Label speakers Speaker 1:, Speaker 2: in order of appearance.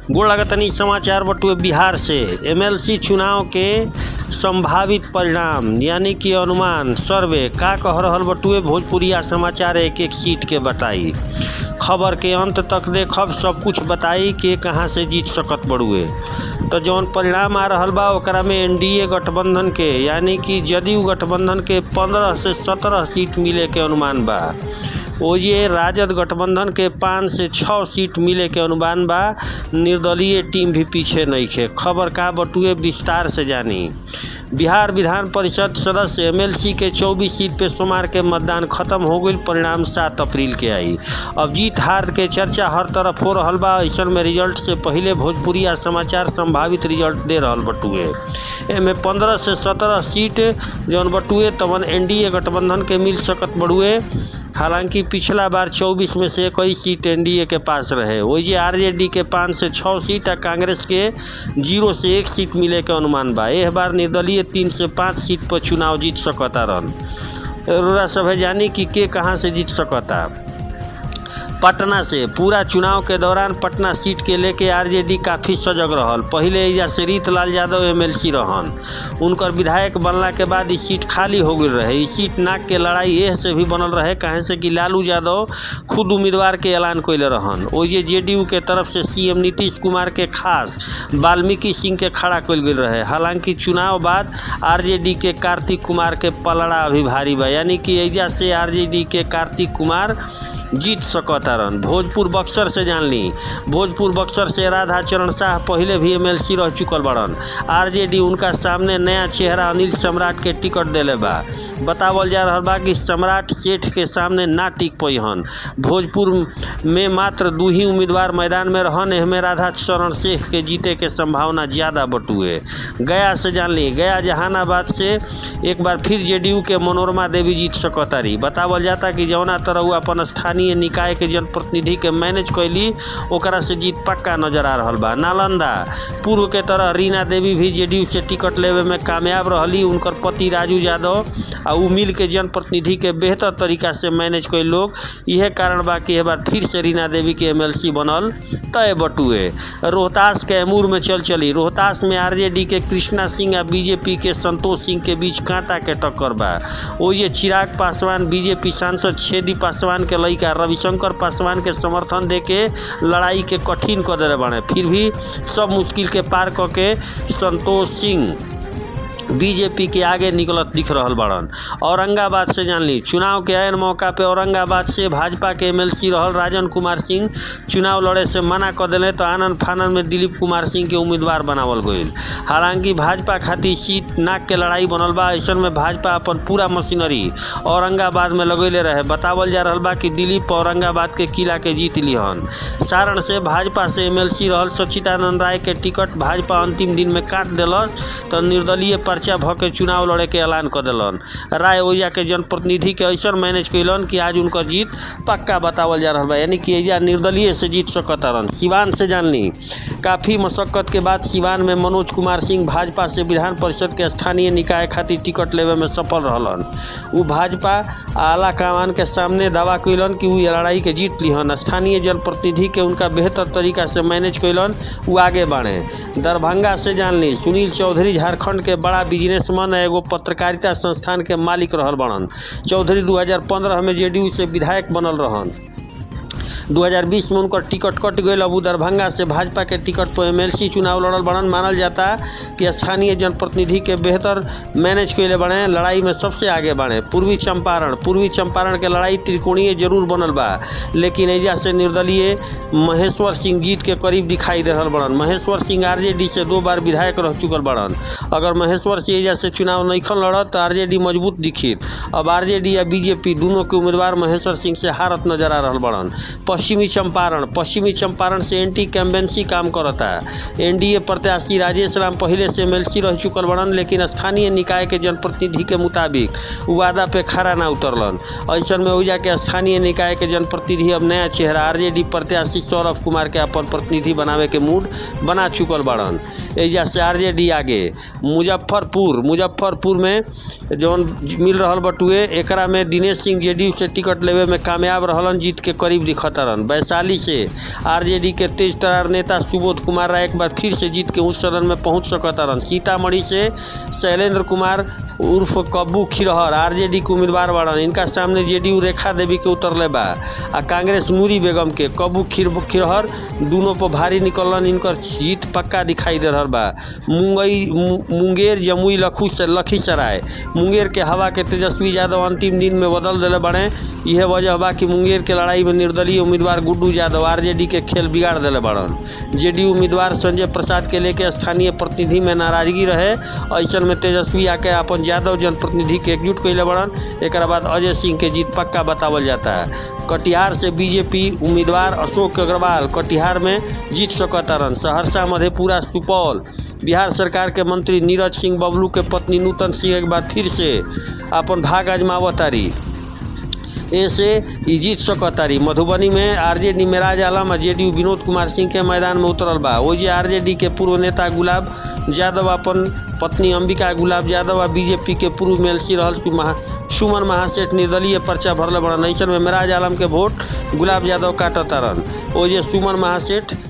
Speaker 1: गोड़ लगतनी समाचार बटुए बिहार से एमएलसी चुनाव के संभावित परिणाम यानी कि अनुमान सर्वे का कह रहल बटुए भोजपुरिया समाचार एक एक सीट के बताई खबर के अंत तक देखब सब कुछ बताई के कहाँ से जीत सकत बड़ुए तो जौन परिणाम आ रहल बा ओकरा में एनडीए गठबंधन के यानी कि जदयू गठबंधन के पंद्रह से सत्रह सीट मिले के अनुमान बा ओजे राजद गठबंधन के पाँच से छः सीट मिले के अनुमान बा निर्दलीय टीम भी पीछे नहीं खे खबर का बटुए विस्तार से जानी बिहार विधान परिषद सदस्य एमएलसी के 24 सीट पे सोमवार के मतदान खत्म हो गई परिणाम सात अप्रैल के आई अब जीत हार के चर्चा हर तरफ हो रहा बा ऐसा में रिजल्ट से पहले भोजपुरी आ समाचार संभावित रिजल्ट दे रहा बटुए एमे पंद्रह से सत्रह सीट जौन बटुए तवन एनडीए गठबंधन के मिल सकत बड़ुए हालांकि पिछला बार 24 में से इक्कीस सीट एनडीए के पास रहे वही आरजेडी के पाँच से छः सीट आ कांग्रेस के जीरो से एक सीट मिले के अनुमान बा एह बार निर्दलीय तीन से पाँच सीट पर चुनाव जीत सकता रन रोरा सब जानी कि के कहाँ से जीत सकता पटना से पूरा चुनाव के दौरान पटना सीट के लेके आरजेडी काफ़ी सजग रहल पहले एजा से रीतलाल यादव एमएलसी रहन उनकर विधायक बनला के बाद ई सीट खाली हो गई रहे ई सीट नाक के लड़ाई एह से भी बनल रहे कहे से कि लालू यादव खुद उम्मीदवार के ऐलान कैले रहन ओजे जेडीयू के तरफ से सीएम नीतीश कुमार के खास वाल्मीकि सिंह के खड़ा कैल गेल रहे हालांकि चुनाव बाद आरजेडी के कार्तिक कुमार के पलड़ा अभी भारी बा यानी कि एजा से आरजेडी के कार्तिक कुमार जीत सकतारन भोजपुर बक्सर से जान ली भोजपुर बक्सर से राधा चरण शाह पहले भी एमएलसी रह चुकल बड़न आरजेडी उनका सामने नया चेहरा अनिल सम्राट के टिकट दिले बा बतावल जा रहा बा कि सम्राट सेठ के सामने ना टिक पैहन भोजपुर में मात्र दू ही उम्मीदवार मैदान में रहन एहमे राधा चरण शेख के जीते के संभावना ज़्यादा बटुए गया से जान ली गया जहानाबाद से एक बार फिर जेडीयू के मनोरमा देवी जीत सकतारी बतावल जाता कि जौना तरह उ अपन स्थानीय निकाय के जनप्रतिनिधि के मैनेज कैली ओकरा से जीत पक्का नजर आ रहा बा नालंदा पूर्व के तरह रीना देवी भी जेडीयू से टिकट लेवे में कामयाब रहली उनकर पति राजू यादव आ उ मिल के जनप्रतिनिधि के बेहतर तरीका से मैनेज कैल लोग इहे कारण बा कि बार फिर से रीना देवी के एमएलसी बनल तय बटुए रोहतास के एमूर में चल चली रोहतास में आरजेडी के कृष्णा सिंह आ बीजेपी के संतोष सिंह के बीच कांटा के टक्कर बा ओये चिराग पासवान बीजेपी सांसद छेदी पासवान के लड़का रविशंकर पासवान के समर्थन दे के लड़ाई के कठिन कर दिले बाड़े फिर भी सब मुश्किल के पार क के संतोष सिंह बीजेपी के आगे निकलत दिख रहा बड़न औरंगाबाद से जान ली चुनाव के आयन मौका पे औरंगाबाद से भाजपा के एमएलसी रहल राजन कुमार सिंह चुनाव लड़े से मना कर दिले तो आनंद फानन में दिलीप कुमार सिंह के उम्मीदवार बनावल गईल हालांकि भाजपा खातिर सीट नाक के लड़ाई बनल बा ऐसा में भाजपा अपन पूरा मशीनरी औरंगाबाद में लगैले रहे बतावल जा रहा बा कि दिलीप औरंगाबाद के किला के जीत लिहन सारण से भाजपा से एमएलसी रहल सचिदानंद राय के टिकट भाजपा अंतिम दिन में काट दिलस तो निर्दलीय पर्चा भ के चुनाव लड़े के ऐलान कर दिलन राय ओइजा के जनप्रतिनिधि के ऐसा मैनेज कैलन कि आज उनकर जीत पक्का बतावल जा रहा बा यानी कि एजा निर्दलीय से जीत सकतारन सिवान से जान ली काफ़ी मशक्कत के बाद सिवान में मनोज कुमार सिंह भाजपा से विधान परिषद के स्थानीय निकाय खातिर टिकट लेवे में सफल रहलन उ भाजपा आला कमान के सामने दावा कैलन कि उ लड़ाई के जीत लिहन स्थानीय जनप्रतिनिधि के उनका बेहतर तरीका से मैनेज कैलन उ आगे बढ़े दरभंगा से जान ली सुनील चौधरी झारखंड के बड़ा बिजनेसमैन एगो पत्रकारिता संस्थान के मालिक रहल बनन चौधरी 2015 में जेडीयू से विधायक बनल रहन 2020 में उनकर टिकट कट गई अब उ दरभंगा से भाजपा के टिकट पर एमएलसी चुनाव लड़ल बड़न मानल जाता कि स्थानीय जनप्रतिनिधि के बेहतर मैनेज कैले बने लड़ाई में सबसे आगे बढ़े पूर्वी चंपारण पूर्वी चंपारण के लड़ाई त्रिकोणीय जरूर बनल बा लेकिन एजा से निर्दलीय महेश्वर सिंह जीत के करीब दिखाई दे रहा बड़न महेश्वर सिंह आरजेडी से दो बार विधायक रह चुकल बड़न अगर महेश्वर सिंह एजा से चुनाव नईखन लड़त तो आरजेडी मजबूत दिखित अब आरजेडी या बीजेपी दोनों के उम्मीदवार महेश्वर सिंह से हारत नजर आ रहा बड़न पश्चिमी चंपारण पश्चिमी चंपारण से एंटी कैम्बेंसी काम करता एनडीए प्रत्याशी राजेश राम पहले से एमएलसी रह चुकल बड़न लेकिन स्थानीय निकाय के जनप्रतिनिधि के मुताबिक वादा पे खड़ा ना उतरलन ऐसा में ओइजा के स्थानीय निकाय के जनप्रतिनिधि अब नया चेहरा आरजेडी प्रत्याशी सौरभ कुमार के अपन प्रतिनिधि बनावे के मूड बना चुकल बड़न एजा से आरजेडी आगे मुजफ्फरपुर मुजफ्फरपुर में जौन मिल रहल बटुए एकरा में दिनेश सिंह जेडीयू से टिकट लेवे में कामयाब रहलन जीत के करीब दिखत तरन वैशाली से आरजेडी के तेज तरार नेता सुबोध कुमार राय एक बार फिर से जीत के उस सदन में पहुंच सकतारन सीतामढ़ी से शैलेंद्र कुमार उर्फ कब्बू खिरहर आरजेडी के उम्मीदवार बाड़न इनका सामने जेडीयू रेखा देवी के उतरले बा आ कांग्रेस मूरी बेगम के कब्बू खिर खिरहर दोनों पर भारी निकलन इनकर जीत पक्का दिखाई दे रहल बा मुंगई मुंगेर जमुई लखू से लखीसराय मुंगेर के हवा के तेजस्वी यादव अंतिम दिन में बदल दिले बड़े यह वजह बा कि मुंगेर के लड़ाई में निर्दलीय उम्मीदवार गुड्डू यादव आरजेडी के खेल बिगाड़ दिले बड़न जेडीयू उम्मीदवार संजय प्रसाद के लेके स्थानीय प्रतिनिधि में नाराजगी रहे ऐसन में तेजस्वी आके अपन यादव जनप्रतिनिधि के एकजुट कैले बड़न एक बाद अजय सिंह के जीत पक्का बतावल जाता है कटिहार से बीजेपी उम्मीदवार अशोक अग्रवाल कटिहार में जीत सकतारन सहरसा मधेपुरा सुपौल बिहार सरकार के मंत्री नीरज सिंह बबलू के पत्नी नूतन सिंह एक बार फिर से अपन भाग आजमावतारी ऐसे ई जीत सकतारी मधुबनी में आरजेडी मेराज आलम और जेडीयू विनोद कुमार सिंह के मैदान में उतरल बा ओजे आरजेडी के पूर्व नेता गुलाब यादव अपन पत्नी अंबिका गुलाब यादव आ बीजेपी के पूर्व मेलसी रहल महा सुमन महासेठ निर्दलीय पर्चा भरले बड़न ऐसन में मेराज आलम के वोट गुलाब यादव काटतारन ओजे सुमन महासेठ